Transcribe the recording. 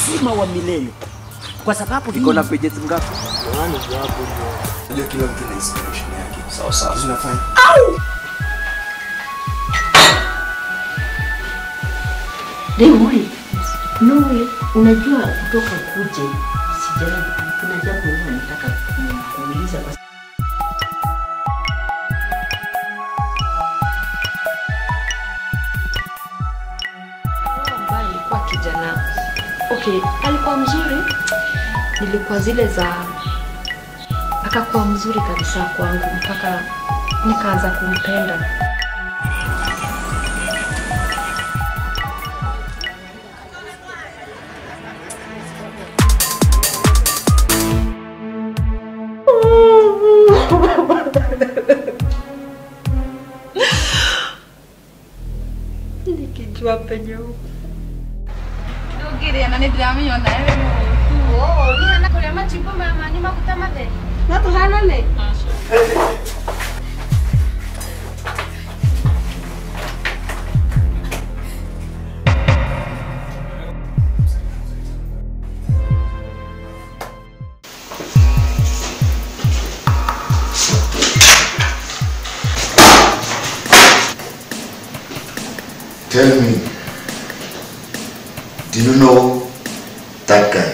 uzima wa milele, kwa sababu Iko na pages ngapi? Unajua kila mtu na inspiration yake. Sawa sawa. Zinafanya. Demoi, Noe, unajua kutoka kuje sijai, kuna jambo huwa nataka ku- kuuliza kwa ambaye alikuwa kijana okay, alikuwa mzuri, nilikuwa zile za akakuwa mzuri kabisa kwangu mpaka nikaanza kumpenda. nikijua penye huko ndugiriana nä ndiramenya ona we må nihana kå rä a macimbo maya manyu maguta matheru no tå hanane Tell me, do you know that guy?